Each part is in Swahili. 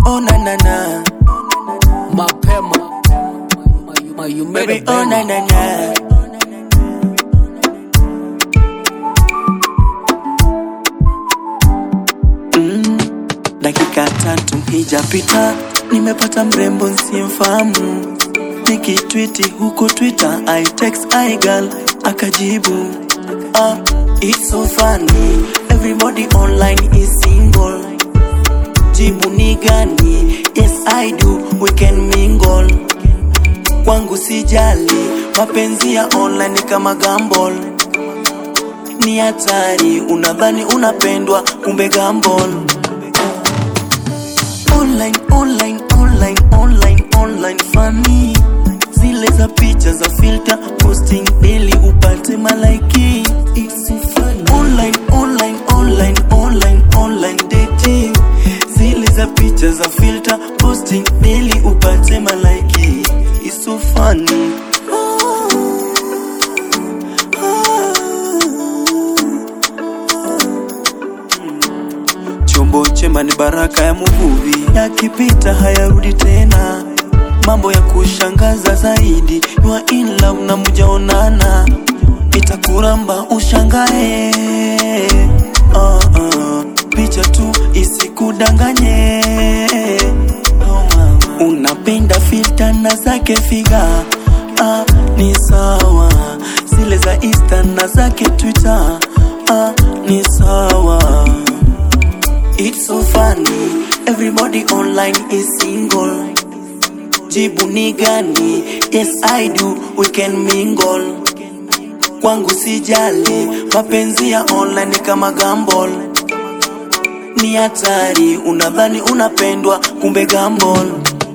oh na na na mapema Ma- you made baby a oh na banger. na na mm, dakika tatu hijapita nimepata mrembo nsimfahamu nikitwiti huku twitter i text i girl akajibu ah, it's so funny everybody online is single jibu ni gani yes i do we can mingle kwangu sijali mapenzi ya online ni kama gambol ni hatari unadhani unapendwa kumbe gambol online online online online online funny zile za picha za filter posting daily upate malaiki It's so funny. online online online online online dating zile za picha za filter posting daily upate malaiki It's so funny chombo chema ni baraka ya muvuvi yakipita hayarudi tena mambo ya kushangaza zaidi you are in love na mujaonana itakuramba ushangae uh, uh, picha tu isikudanganye oh, mama. unapenda filta na zake figa ah, ni sawa zile za insta na zake twitter ah, ni sawa It's so funny, everybody online is single. Jibu ni gani? Yes I do, we can mingle. Kwangu sijali, mapenzi ya online ni kama gambol. Ni hatari, unadhani unapendwa, kumbe gambol.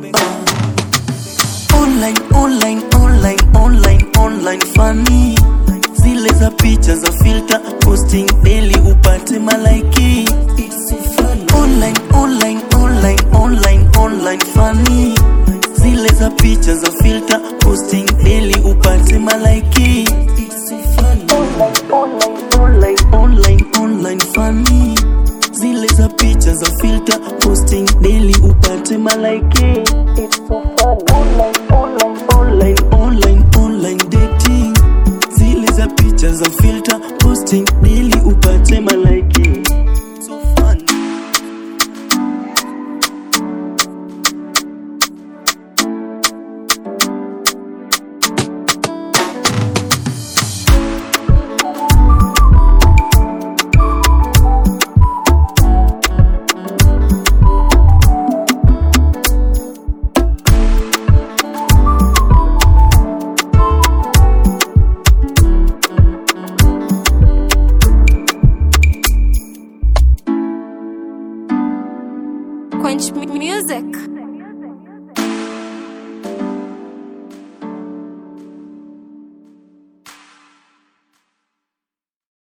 Online, online, online, online, online funny. Zile za picha za filter, posting daily upate malaiki. It's so funny. Online, online, online, online, online funny. Zile za picha za filter, posting daily upate malaiki. It's so funny. Online, online, online, online funny. Zile za picha za filter, posting daily upate malaiki. It's so funny. Online, online, online, online, online dating. Zile za picha za filter, posting daily upate malaiki. So funny. Quench M- Music.